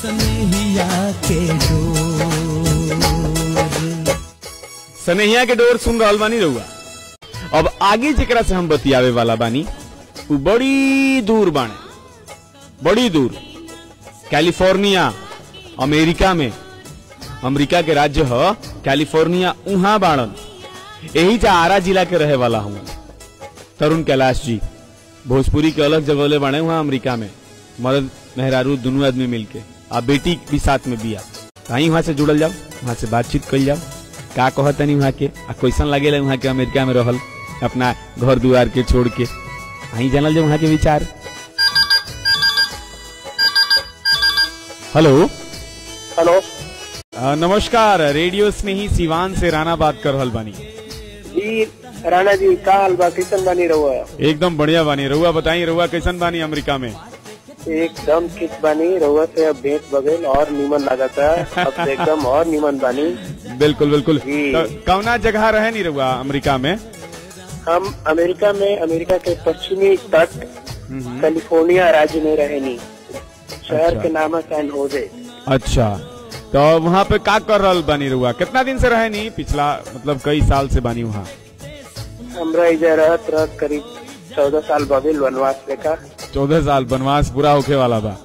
सनहिया के डोर सनहिया के डोर सुन रहल बानी रहुआ अब आगे जेकरा से हम बतियावे वाला बानी उ बड़ी दूर बाणे बड़ी दूर कैलिफोर्निया अमेरिका में अमेरिका के राज्य ह कैलिफोर्निया उहाँ बाणन यही जा आरा जिला के रहे वाला हूँ तरुण कैलाश जी भोजपुरी के अलग जगह बाणे वहाँ अमेरिका में मर्द मेहरारू दोनों आदमी मिलके आ बेटी भी साथ में बिया कहीं वहाँ से जुड़ल जाओ वहाँ से बातचीत कल जाओ का कहतनी वहाँ के आ कैसन लगेला वहाँ के अमेरिका में रहल अपना घर दुआर के छोड़ के वहीं जानल जाओ वहाँ के विचार हेलो हेलो अ, नमस्कार रेडियो स्नेही सिवान से राणा बात कर रहल बानी जी राणा जी का हाल बा कैसन बानी रहुआ एकदम बढ़िया बानी रहुआ बताई रहुआ कैसन बानी अमेरिका में एकदम ठीक बानी रहुआ से अब भेंट बगैल और नीमन लागता अब से एकदम और नीमन बानी बिल्कुल बिल्कुल जी। तो कौना जगह रहे नहीं रहुआ अमेरिका में हम अमेरिका में अमेरिका के पश्चिमी तट कैलिफोर्निया राज्य में रहेनी शहर अच्छा। के नाम है सैन होजे अच्छा तो वहाँ पे का कर रहल बानी रहुआ कितना दिन से रहे नहीं पिछला मतलब कई साल से बानी वहाँ हमरा इधर रहत रहत करीब चौदह साल बगैल वनवास लेखा चौदह साल वनवास पूरा होके वाला बा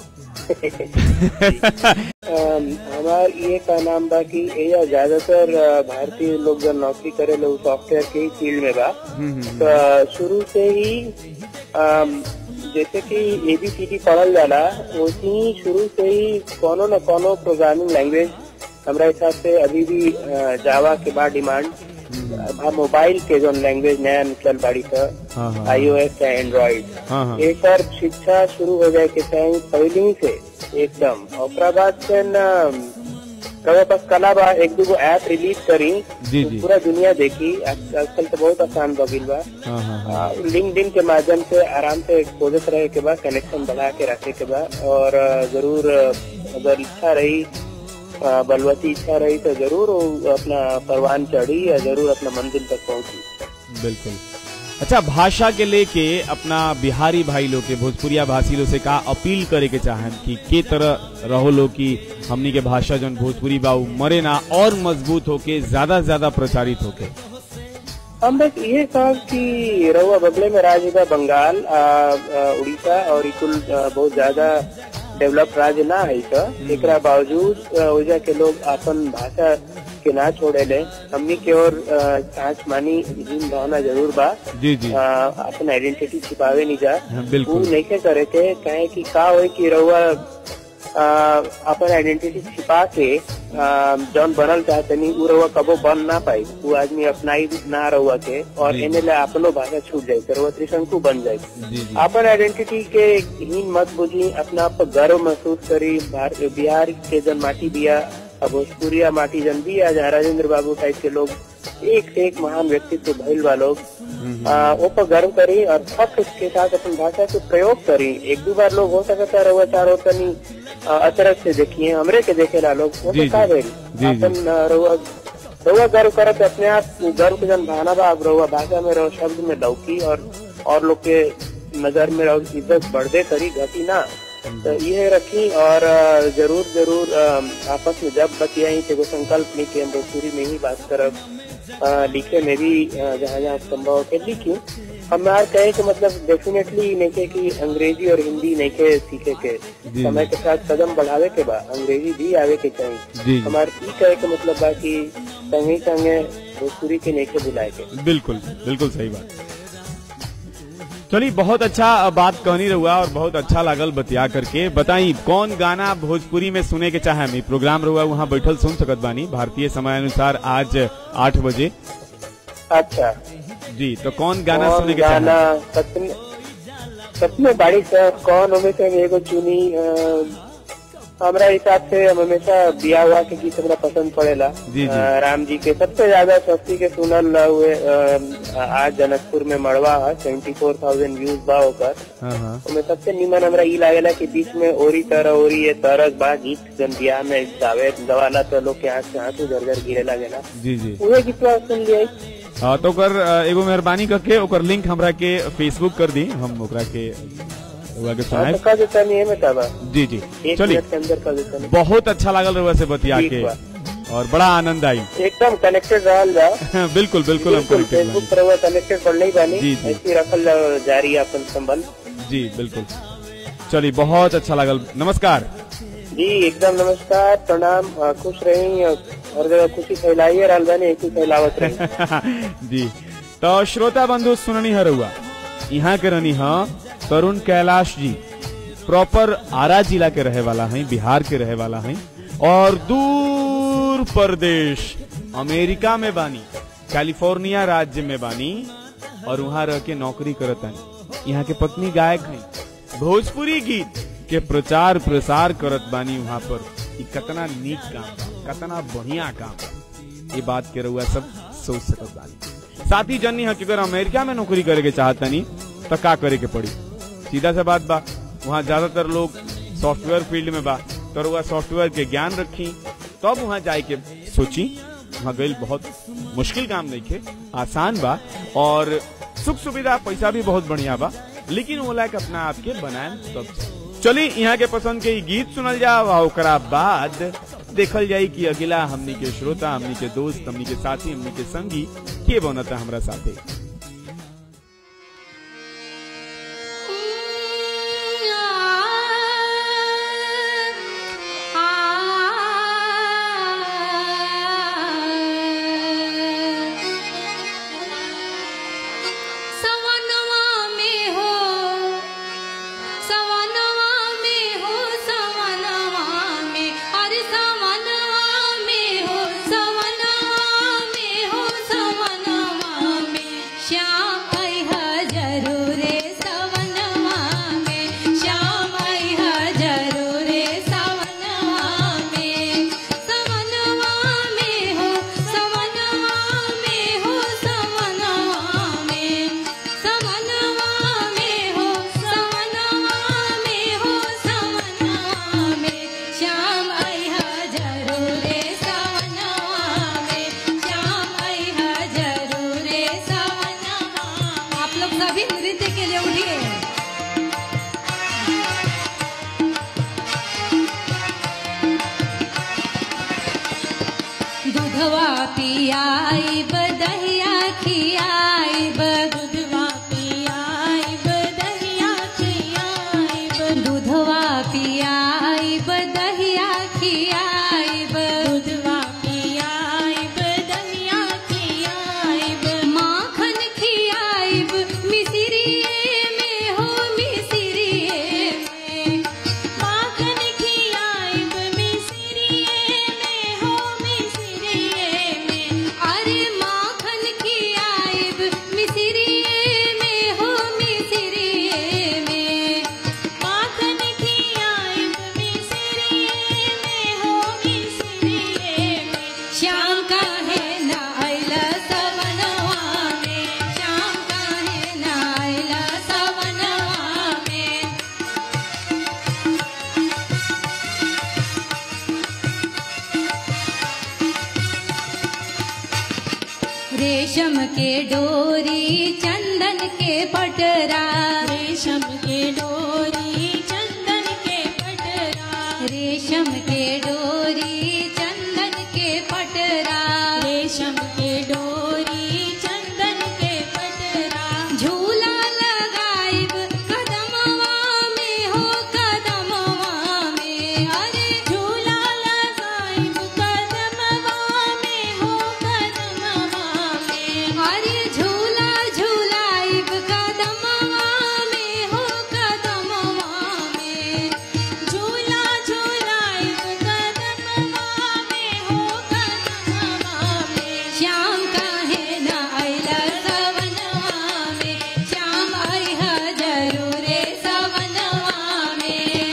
अम, हमार ये का नाम बा कि एजा ज्यादातर अ, भारतीय लोग जब नौकरी करे लोग सॉफ्टवेयर के ही फील्ड में बा तो शुरू से ही अम, जैसे कि एबीसीडी पढ़ल जाला वैसे ही शुरू से ही कोनो न कोनो प्रोग्रामिंग लैंग्वेज हमरा हिसाब से अभी भी अ, जावा के बाद डिमांड अब मोबाइल के जो लैंग्वेज नया निकल बाड़ी हाँ, हाँ, था हाँ। आईओएस या एंड्रॉइड हाँ हाँ एक बार शिक्षा शुरू हो जाए के चाहे पहले ही से एकदम ओकरा बाद से न रउआ पास कला बा एक दूगो ऐप रिलीज करी जी, तो जी। पूरा दुनिया देखी आज- आजकल तो बहुत आसान बगिल बा हाँ हाँ हाँ लिंक के माध्यम से आराम से खोजत रहे के बाद कनेक्शन बढ़ा के रखे के बाद और अ, जरूर अ, अगर इच्छा रही अ, बलवती इच्छा रही तो जरूर वो अपना परवान चढ़ी या जरूर अपना मंजिल तक पहुंची बिल्कुल अच्छा भाषा के लेके अपना बिहारी भाई लोग के भोजपुरिया भाषी लोग से का अपील करे के चाहन कि के तरह रहो लोग कि हमनी के भाषा जौन भोजपुरी बा उ मरे ना और मजबूत होके ज्यादा से ज्यादा प्रचारित होके हम बस ये कहा कि रहुआ बगले में राज्य बा बंगाल आ, आ, उड़ीसा और ई कुल आ, बहुत ज्यादा डेवलप राज्य ना है तो एकरा बावजूद आ, ओइजा के लोग अपन भाषा के ना छोड़े ले हमनी के और सांच मानी हीन भावना जरूर बा जी जी आ, अपन आइडेंटिटी छिपावे नहीं जा हाँ, उ बिल्कुल नहीं करे के कहे कि का होई कि रहुआ आ, अपन आइडेंटिटी छिपा के आ, जौन बनल चाहतनी उ रहुआ कबो बन ना पाई उ आदमी अपनाई ना रहुआ के और जी। एने ला अपनो भाषा छूट जाए तो रहुआ त्रिशंकु बन जाए जी जी अपन आइडेंटिटी के हीन मत बुझी अपना आप पर गर्व महसूस करी भार- बिहार के जन माटी बिया अब भोजपुरिया माटी जन बिया जहाँ राजेंद्र बाबू टाइप के लोग एक से एक महान व्यक्तित्व भइल बा लोग आ, वो पर गर्व करी और फख्र के साथ अपन भाषा के प्रयोग करी एक दो बार लोग हो सकता रहुआ चारो तनी आ, अचरज से देखिए हमरे के देखेला लोग वो जी, तो का जी। भेल जी, जी। अपन आ, रहुआ रहुआ गर्व करत अपने आप गर्व के जन भावना बा अब रहुआ भाषा में रहो शब्द में लौकी और और लोग के नजर में रहो इज्जत बढ़दे करी घटी ना तो ये रखी और आ, जरूर जरूर आ, आपस में जब बतियाई तो एगो संकल्प ली कि हम भोजपुरी में ही बात करब आ, लिखे में भी आ, जहाँ जहाँ संभव हो के लिखी हमार कहे कि मतलब डेफिनेटली नहीं कि अंग्रेजी और हिंदी नहीं के सीखे के जी। समय के साथ कदम बढ़ावे के बा अंग्रेजी भी आवे के चाहिए जी जी हमार ई कहे के मतलब बा कि संगे संगे भोजपुरी के नहीं के बुलाए के बिल्कुल बिल्कुल सही बात चलिए बहुत अच्छा बात कहनी रहुआ और बहुत अच्छा लागल बतिया करके बताई कौन गाना भोजपुरी में सुने के चाहे हम प्रोग्राम रहुआ वहाँ बैठल सुन सकत बानी भारतीय समय अनुसार आज आठ बजे अच्छा जी तो कौन गाना कौन सुने के गाना चाहे सपने सपने बाड़ी सर कौन हमें से हम एगो चुनी अ, हमरा हिसाब से हम हमेशा बिया हुआ के गीत हमरा पसंद पड़ेला जी, जी। अ, राम जी के सबसे ज्यादा स्वस्ति के सुनल हुए अ, आज जनकपुर में मड़वा है सेवेंटी फोर थाउजेंड व्यूज बा ओकर हाँ हाँ ओमे सबसे निमन हमरा ई लागेला कि बीच में ओरी तरह ओरी ये तरस बा गीत जन बियाह में गावे गवाला तो लोग के आंख से आंसू झरझर गिरे लागेला जी जी उहे गीतवा सुन लिया हाँ, तो ओकर अ, एगो मेहरबानी करके ओकर लिंक हमरा के फेसबुक कर दी हम ओकरा के रउआ के हाँ, सुनाए तो कह देता नहीं है में का बा जी जी एक चलिए मिनट के अंदर कह देता नहीं बहुत अच्छा लागल रउआ से बतिया ठीक के बा। और बड़ा आनंद आई एकदम कनेक्टेड रहल जा बिल्कुल बिल्कुल हम बिल्कुल connected फेसबुक पर हुआ कनेक्टेड पर नहीं बानी जी, जी। ऐसे ही रखल जा- जारी है अपन संबंध बानी। जी बिल्कुल चलिए बहुत अच्छा लागल नमस्कार जी एकदम नमस्कार प्रणाम अ, खुश रही और हर जगह खुशी फैलाइए रहल बानी ऐसी फैलावत रही जी तो श्रोता बंधु सुननी है रउआ यहाँ के रहनी है तरुण कैलाश जी प्रॉपर आरा जिला के रहे वाला हैं बिहार के रहे वाला हैं और दूर प्रदेश अमेरिका में बानी कैलिफोर्निया राज्य में बानी और वहाँ रह के नौकरी करत हैं यहाँ के पत्नी गायक हैं भोजपुरी गीत के प्रचार प्रसार करत बानी वहाँ पर ई कतना नीक काम बा कतना बढ़िया काम बा ये बात के रउआ सब सोच सकत बानी साथ ही जन्नी है कि अगर अमेरिका में नौकरी करे के चाहतनी तो का करे के पड़ी सीधा सा बात बा वहाँ ज्यादातर लोग सॉफ्टवेयर फील्ड में बा तो रउआ सॉफ्टवेयर के ज्ञान रखी तब वहाँ जाए के सोची वहाँ गई बहुत मुश्किल काम नहीं खे आसान बा और सुख सुविधा पैसा भी बहुत बढ़िया बा लेकिन वो लायक अपना आप के बनाए तब चली यहाँ के पसंद के ई गीत सुनल जाओ और ओकरा बाद देखल जाई कि अगला हमनी के श्रोता हमनी के दोस्त हमनी के साथी हमनी के संगी के बनता हमरा साथे सवनवा में हो सवनवा में हो सवनवा में अरे सवनवा में हो सवनवा में हो सवनवा में श्याम अइहा जरूरे सवनवा में श्याम अइहा जरूरे सवनवा में सवनवा में हो सवनवा में हो सवनवा में सवनवा में हो सवनवा में हो सवनवा में श्याम अइहा जरूरे सवनवा में श्याम अइहा जरूरे सवनवा आप लोग सभी नृत्य के लिए उठिए दूधवा पियाई बदहिया खियाई दूधवा पियाई बदहिया खियाई दूधवा पियाई बदहिया खियाई दूधवा पियाई बदहिया खियाई माखन खियाई मिसरिए में हो मिसरिए में माखन खियाइब मिसरिए में हो मिसरिए में अरे माखन खियाइब मिसरिए में हो मिसरिए में माखन खियाइब मिसरिए में हो मिसरिए में श्याम काहे ना आइला सवनवा में श्याम काहे ना आइला सवनवा में रेशम के डोरी चंदन के पटरा रेशम के डोरी चंदन के पटरा रेशम के डोरी चंदन के पटरा रेशम के डोरी चंदन के पटरा झूला लगाइब कदमवा में हो कदमवा में अरे झूला लगाइब कदमवा में हो कदमवा में अरे झूला झूलाइब कदमवा में हो कदमवा में झूला झूलाइब कदमवा में हो कदमवा में श्याम काहे ना आइला सवनवा में श्याम आइहा जरूरे सवनवा में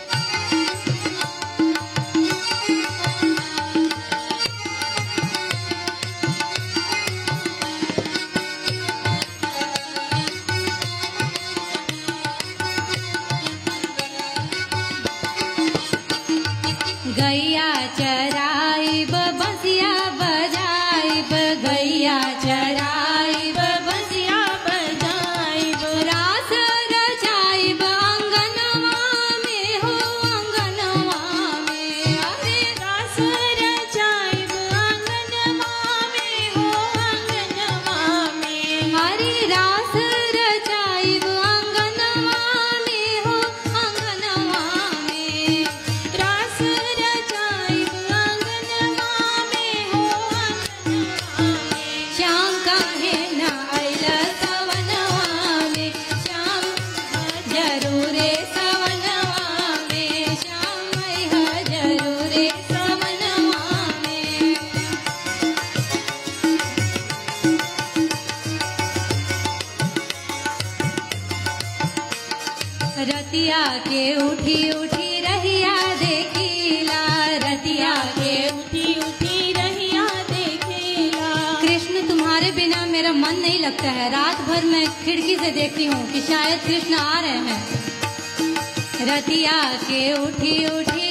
गैया चराइब बसिया बजाइब गैया चराइब बसिया बजाइब रास रचाइब अंगनवा लगता है रात भर मैं खिड़की से देखती हूँ कि शायद कृष्ण आ रहे हैं रतिया के उठी उठी